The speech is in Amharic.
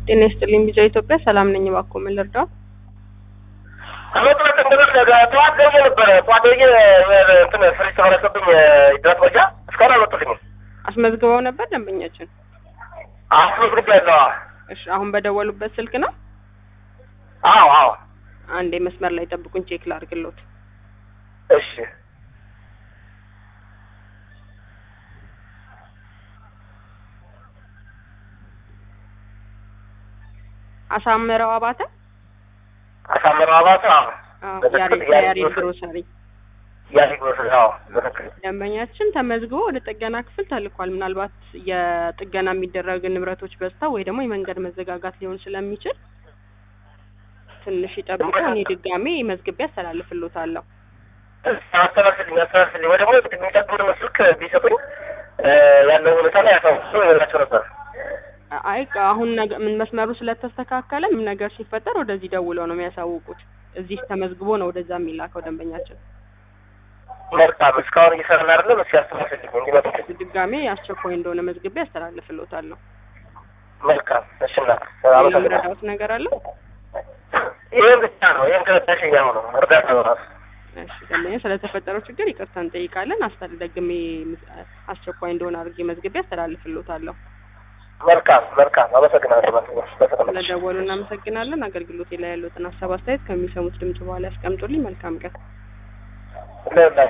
ጤና ይስጥልኝ ቢጫ ኢትዮጵያ ሰላም ነኝ። እባክዎ ምን ልርዳው? አመጥረት እንደበስ ጠዋት ደውዬ ነበረ። ጠዋት ደውዬ እንትን ፍሪጅ ተበላሽቶብኝ ድረስ መጃ እስካሁን አልመጡልኝም። አስመዝግበው ነበር ደንበኛችን? አስመዝግቤያለሁ። እሺ አሁን በደወሉበት ስልክ ነው? አዎ አዎ። አንዴ መስመር ላይ ጠብቁኝ፣ ቼክ ላድርግሎት። እሺ አሳምረው አባተ አሳምረው አባተ። አዎ አዎ፣ በትክክል ያሬድ ያሬድ ያሬድ ግሮሰሪ። ግሮሰሪ ያሪግ ወስድ። አዎ በትክክል ደንበኛችን ተመዝግቦ ወደ ጥገና ክፍል ተልኳል። ምናልባት የጥገና የሚደረግ ንብረቶች በዝተው ወይ ደግሞ የመንገድ መዘጋጋት ሊሆን ስለሚችል ትንሽ ይጠብቁ። እኔ ድጋሜ መዝግቤ አስተላልፍሎታለሁ። አስተላልፍልኝ አስተላልፍልኝ። ወይ ደግሞ የሚጠብቁን ስልክ ቢሰጡኝ ያለው ሁኔታ ላይ ያሳውሱ ይላቸው ነበር። አይ አሁን ነገ- ምን መስመሩ ስለተስተካከለ ምን ነገር ሲፈጠር ወደዚህ ደውለው ነው የሚያሳውቁት። እዚህ ተመዝግቦ ነው ወደዛ የሚላከው ደንበኛችን። መልካም እስካሁን እየሰራን አይደለም። እስኪ አስተላልፍልኝ እንዲመጡልኝ። ድጋሜ አስቸኳይ እንደሆነ መዝግቤ አስተላልፍሎታለሁ። መልካም እሺ። እናት ሌላ አመሰግናለሁ። ምረዳውት ነገር አለ? ይህን ብቻ ነው። ይህን ከረዳሽኝ አሁን ነው እርዳታ ነው ራሱ እሺ ደንበኛ ስለተፈጠረው ችግር ይቅርታ እንጠይቃለን። አስተል ደግሜ ምስ- አስቸኳይ እንደሆነ አድርጌ መዝግቤ አስተላልፍሎታለሁ። መልካም መልካም። አመሰግናለሁ። በተቀመጠ ስለደወሉ እናመሰግናለን። አገልግሎቴ ላይ ያሉትን ሀሳብ አስተያየት ከሚሰሙት ድምጽ በኋላ ያስቀምጡልኝ። መልካም ቀን። ለላ